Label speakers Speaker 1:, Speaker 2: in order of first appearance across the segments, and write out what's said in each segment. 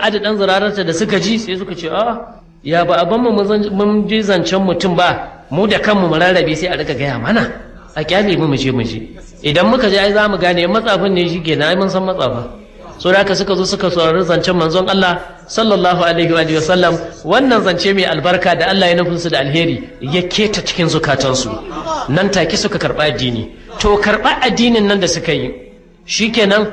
Speaker 1: sa'adu dan zurararta da suka ji sai suka ce a ya ba abin mu mun ji zancen mutum ba mu da kanmu mu rarrabe sai a rika gaya mana a kyale mu mu je mu je idan muka je ai za mu gane matsafin ne shi kenan ai mun san matsafa so da haka suka zo suka saurari zancen manzon Allah sallallahu alaihi wa sallam wannan zance mai albarka da Allah ya nufin su da alheri ya keta cikin zukatansu nan take suka karɓa addini to karɓa addinin nan da suka yi shikenan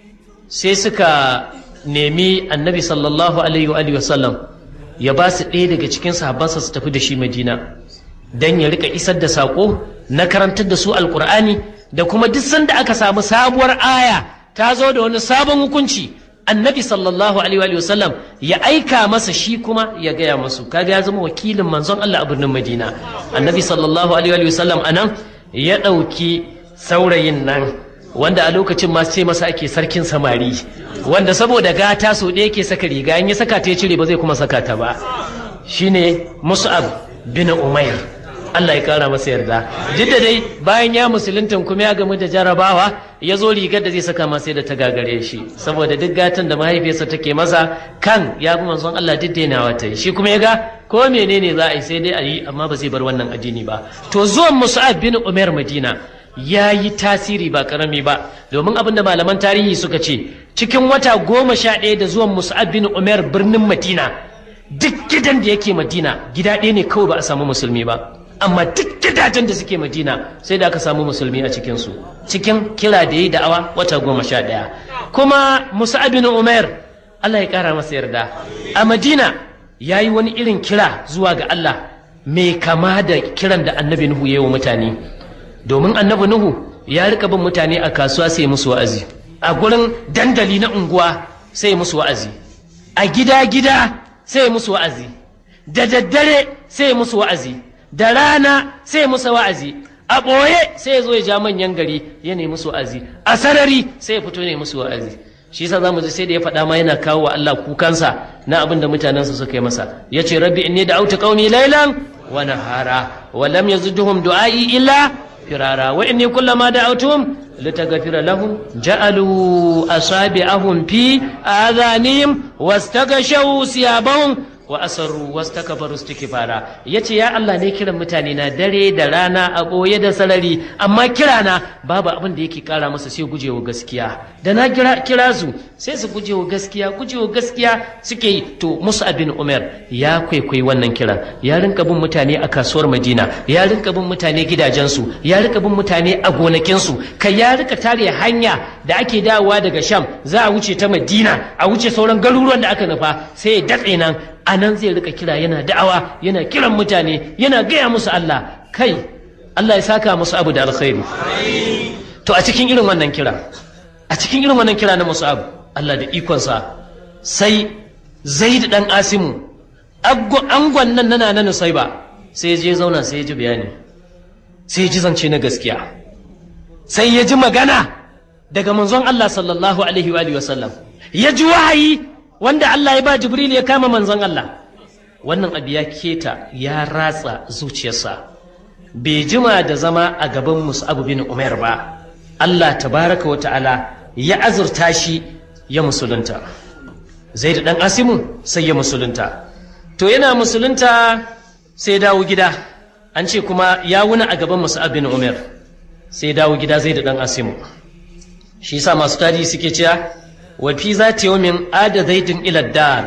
Speaker 1: sai suka nemi annabi sallallahu alaihi wa sallam ya ba su ɗaya daga cikin sahabbansa su tafi da shi madina don ya rika isar da saƙo na karantar da su alƙur'ani da kuma duk sanda aka samu sabuwar aya ta zo da wani sabon hukunci annabi sallallahu alaihi wa sallam ya aika masa shi kuma ya gaya masu kaga ya zama wakilin manzon Allah a birnin Madina annabi sallallahu alaihi wa sallam anan ya ɗauki saurayin nan wanda a lokacin ma sai masa ake sarkin samari wanda saboda gata so ɗaya ke saka riga in ya saka ta ya cire ba zai kuma saka ta ba shine Mus'ab bin Umair Allah ya kara masa yarda duk da dai bayan ya musulunta kuma ya gamu da jarabawa ya zo rigar da zai saka masa da ta gagare shi saboda duk gatan da mahaifiyarsa take masa kan ya bi manzon Allah duk dainawa ta yi shi kuma ya ga ko menene za a yi sai dai a yi amma ba zai bar wannan addini ba to zuwan Mus'ab bin Umair Madina ya yi tasiri ba karami ba domin abin da malaman tarihi suka ce cikin wata goma sha ɗaya da zuwan Mus'ab bin Umair birnin Madina duk gidan da yake Madina gida ɗaya ne kawai ba a samu musulmi ba amma duk gidajen da suke madina sai da aka samu musulmi a cikinsu cikin kira da yi da'awa wata goma sha ɗaya kuma musa bin umar allah ya ƙara masa yarda a madina ya yi wani irin kira zuwa ga allah mai kama da kiran da annabi nuhu ya yi wa mutane domin annabi nuhu ya rika bin mutane a kasuwa sai musu wa'azi a gurin dandali na unguwa sai musu wa'azi a gida-gida sai musu wa'azi da daddare sai musu wa'azi da rana sai musa wa'azi a ɓoye sai ya zo ya ja manyan gari ya nemi musu wa'azi a sarari sai ya fito ne musu wa'azi shi yasa zamu ji sai da ya faɗa ma yana kawo wa Allah kukansa na abin da mutanensa suka yi masa ya ce rabbi inni da auta qaumi laylan wa nahara wa lam yazidhum du'ai illa firara wa inni kullama da'awtuhum litaghfira lahum ja'alu asabi'ahum fi adhanihim wastaghashaw siyabahum wa asarru wastakbaru istikbara yace ya Allah ne kiran mutane na dare da rana a boye da sarari amma kirana babu abin da yake kara masa sai gujewa gaskiya da na kira, kira su sai su gujewa gaskiya gujewa gaskiya suke yi to Musa bin Umar ya kwaikwayi wannan kiran ya rinka bin mutane a kasuwar Madina ya rinka bin mutane gidajensu ya rinka bin mutane a gonakinsu kai ya rika tare hanya da ake dawowa daga Sham za a wuce ta Madina a wuce sauran garuruwan da aka nufa sai ya datse nan a nan zai rika kira yana da'awa yana kiran mutane yana gaya musu Allah kai Allah ya saka musu abu da alkhairi to a cikin irin wannan kira a cikin irin wannan kira na musu abu Allah da ikonsa sai zaid dan asimu angon nan nana na nusaiba sai ya je zauna sai ya ji bayani sai ya ji zance na gaskiya sai ya ji magana daga manzon Allah sallallahu alaihi wa sallam ya ji wahayi wanda Allah ya ba Jibril ya kama manzon Allah wannan abu ya keta ya ratsa zuciyarsa bai jima da zama a gaban Mus'ab bin Umar ba Allah tabaraka wa ta'ala ya azurta shi ya musulunta Zaid dan Asimu sai ya musulunta to yana musulunta sai dawo gida an ce kuma ya wuna a gaban Mus'ab bin Umar sai dawo gida Zaid dan Asimu shi yasa masu tarihi suke cewa wafi za ta yi min ada zaidin iladdar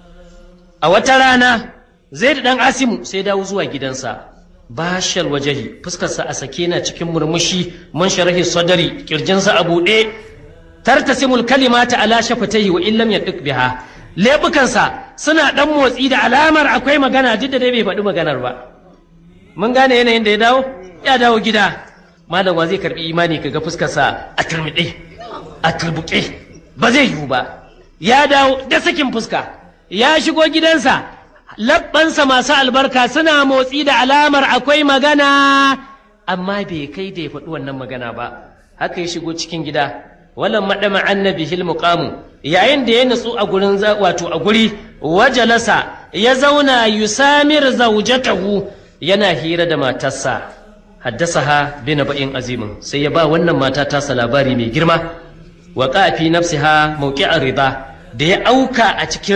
Speaker 1: a wata rana zaidu dan asimu sai dawo zuwa gidansa bashal wajahi fuskarsa a sake na cikin murmushi man sharahi sadari kirjinsa a buɗe tartasimul kalimata ala shafataihi wa illam yaduk biha lebukansa suna dan motsi da alamar akwai magana duk da dai bai faɗi maganar ba mun gane yanayin da ya dawo ya dawo gida malam wa zai karbi imani kaga fuskarsa a turmiɗe a turbuƙe ba zai yiwu ba ya dawo da sakin fuska ya shigo gidansa labbansa masu albarka suna motsi da alamar akwai magana amma bai kai da ya faɗi wannan magana ba haka ya shigo cikin gida walan maɗama annabi hil muqamu yayin da ya nutsu a gurin wato a guri wajalasa ya zauna yusamir zaujatahu yana hira da matarsa haddasaha bi naba'in azimin sai ya ba wannan mata tasa labari mai girma wa fi nafsiha mawqi'ar rida da ya auka a cikin